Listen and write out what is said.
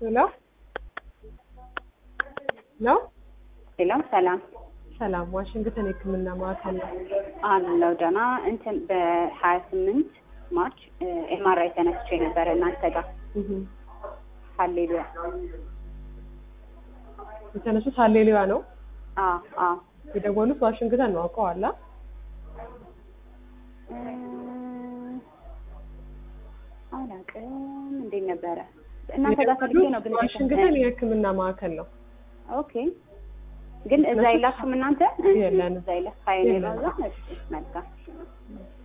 ሄሎ ሄሎ ሌላም ሰላም ሰላም፣ ዋሽንግተን የሕክምና ማዕከል ነው። አለው ደህና እንትን በሀያ ስምንት ማርች ኤምአርአይ ተነስቼ ነበረ እናንተ ጋር እህ ሀሌሉያ የተነሱት ሀሌሉያ ነው አ አ የደወሉት ዋሽንግተን ነው። አውቀዋላ? እ፣ አላውቅም እንዴት ነበረ እናንተ ጋር ፈልጌ ነው ግን ዋሽንግተን የሕክምና ማዕከል ነው። ኦኬ ግን እዛ የላችሁም እናንተ የለንም። እዛ የለ ሀይሌ የለንም። ነው እዛ እሺ መልካም